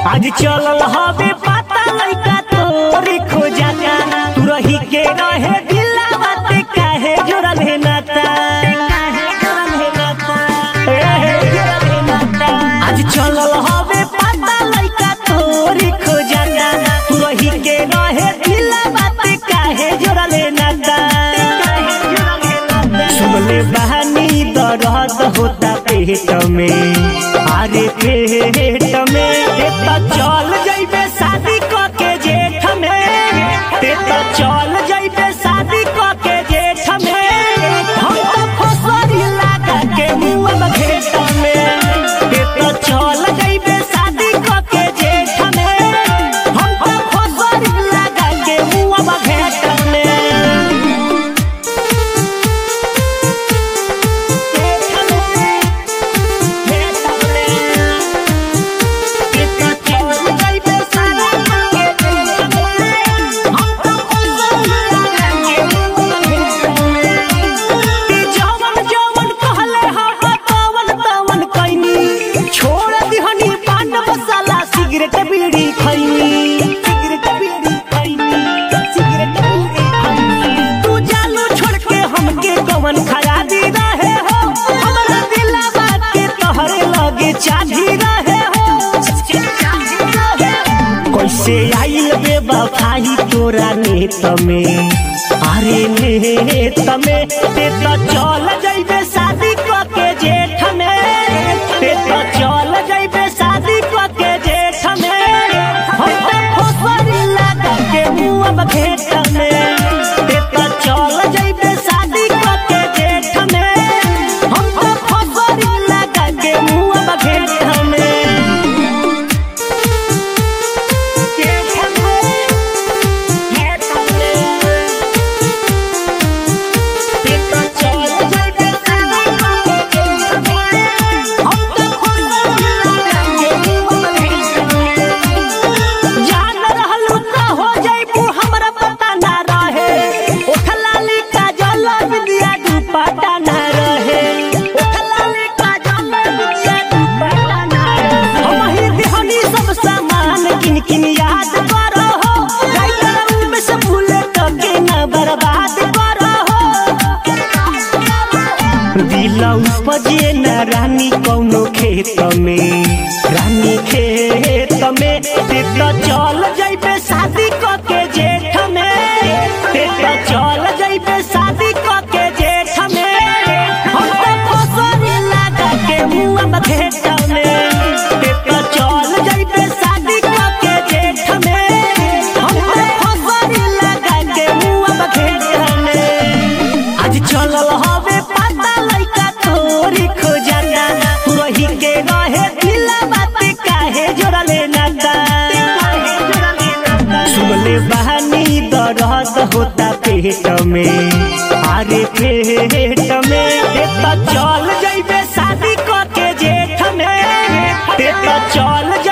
आज चलल हवे पता लइका तोरी खोजाता तू रही के रहे दिला बात काहे जोड़ल है नाता काहे जोड़ल है नाता ए, जोड़ल है नाता। आज चलल हवे पता लइका तोरी खोजाता तू रही के रहे दिला बात काहे जोड़ल है नाता काहे जोड़ल है नाता। सुनले बहानी दर्द होता पेट में अरे पेट में ते तो चल जइबे शादी क के जेठ में ते तो चल जइबे शादी क के जेठ में हम तो फसरी लगा के मुंह घेट में ते तो चल जइबे शादी क के जेठ में हम तो फसरी लगा के मुंह घेट में सिगरेट बीड़ी खैनी सिगरेट बीड़ी खैनी सिगरेट बीड़ी खैनी तू जालू छोड़ के हमके कवन खरा दी रहे हो हमरा दिलवा के तोहरे लगे चाही रहे हो कैसे आइल बेवफाई तोरा नेत में अरे नेत में ते तो चल जइबे शादी क के जेठ में ते तो चल जइबे शादी क के जेठ में हम तो फसरी लगा के मुंह घेट में ते तो चल जइबे शादी क के जेठ में हम तो फसरी लगा के मुंह घेट में जान रहलू त हो जइबू हमरा पता ना रहे ओठलाली काजल बिंदिया दुपट्टा ना रहे ओठलाली काजल बिंदिया दुपट्टा ना रहे हम ही देहनी सब सामान किन किन याद करो हो राइटर में से भूले तो के ना बर्बाद करो हो दिला उपजे न रानी कौनो खेत में रानी खेत में ते तो चल जइबे शादी क के जेठ में ते तो चल जइबे शादी क के जेठ में हम तो फसरी लगा के मुंह घेट में ते तो चल जइबे शादी क के जेठ में हम तो फसरी लगा के मुंह घेट में आज चलल हवे पता लइका तोरी खोजाता तू रही के रहे दिला बात काहे जोड़ले नाता सुनले बहानी दर्द होता पेट में अरे पेट में ते तो चल जइबे शादी क के जेठ में ते तो चल